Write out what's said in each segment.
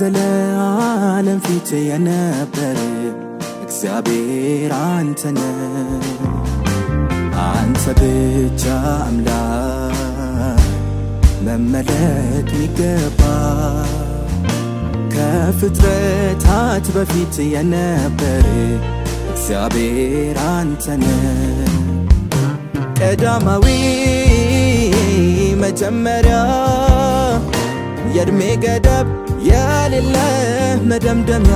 ከዘለዓለም ፊት የነበር እግዚአብሔር አንተነ አንተ ብቻ አምላክ መመለክ ሚገባ ከፍጥረታት በፊት የነበር እግዚአብሔር አንተነ ቀዳማዊ መጀመሪያ የእድሜ ገደብ የሌለ መደምደሚያ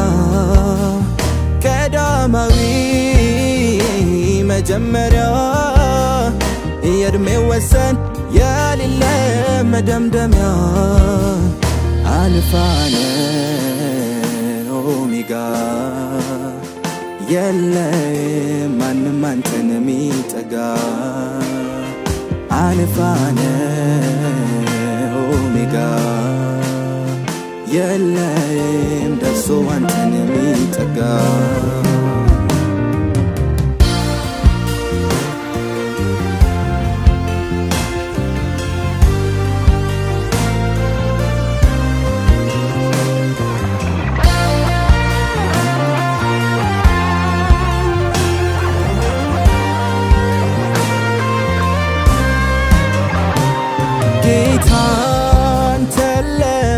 ቀዳማዊ መጀመሪያ የእድሜ ወሰን የሌለ መደምደሚያ አልፋነ ኦሜጋ የለም ማንም አንተን ሚጠጋ አልፋነ ኦሜጋ የለም ደርሶ አንተን የሚጠጋ ጌታን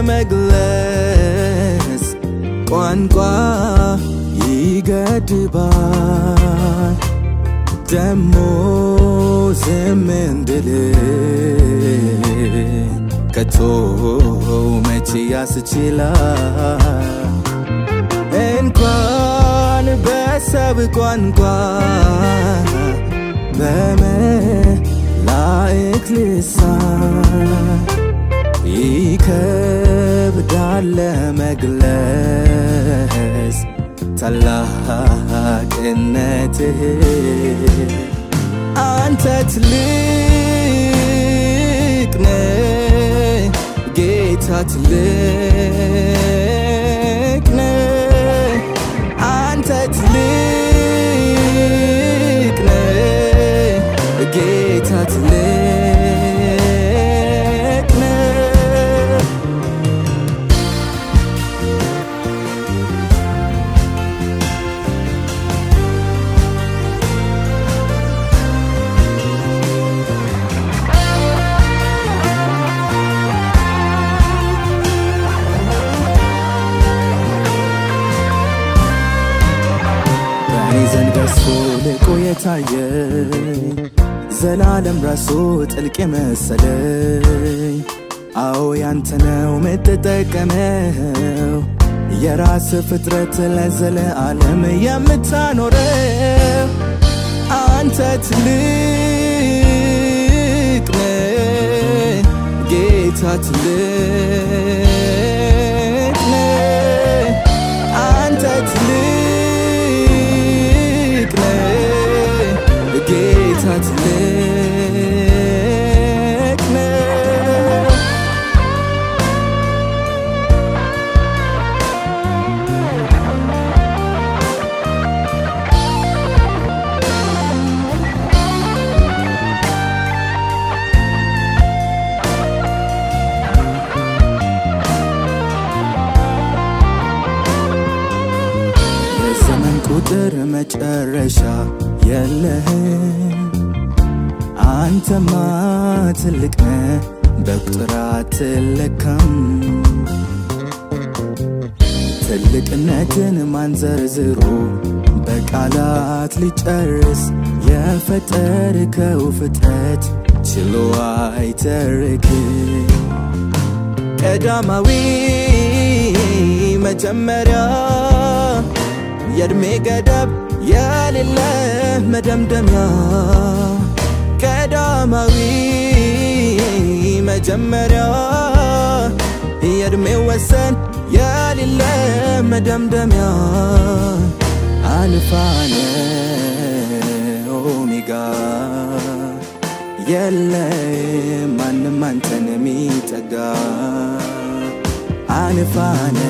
ለመግለጽ ቋንቋ ይገድባል ደሞ ዝም እንድል ከቶ መቼ ያስችላል እንኳን በሰብ ቋንቋ በመላእክ ልሳን ይከብዳል ለመግለጽ ታላቅነትህ አንተ ትልቅ ነህ ጌታ ትልቅ ነህ አንተ ትልቅ ነህ ጌታ ትልቅ ነህ በእኔ ዘንድ በርሶ ልቆ የታየኝ ዘላለም ራሱ ጥልቅ የመሰለኝ አዎ ያንተ ነው ምትጠቀመው የራስ ፍጥረት ለዘለዓለም የምታኖረው አንተ ትልቅ ነህ ጌታ ትልቅ ነህ አንተ ትልቅ ነህ ጌታ ትልቅ ነህ የዘመን ቁጥር መጨረሻ የለህም አንተማ ትልቅ ነህ በቁጥር አትለካም ትልቅነትን ማንዘርዝሮ በቃላት ሊጨርስ የፈጠርከው ፍጥረት ችሎ አይተርክም ቀዳማዊ መጀመሪያ የእድሜ ገደብ የሌለ መደምደሚያ ቀዳማዊ መጀመሪያ የእድሜ ወሰን የሌለ መደምደሚያ አልፋነ ኦሜጋ የለም ማንም አንተን የሚጠጋ አልፋነ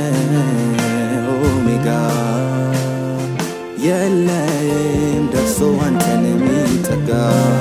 ኦሜጋ የለም ደርሶ አንተን የሚጠጋ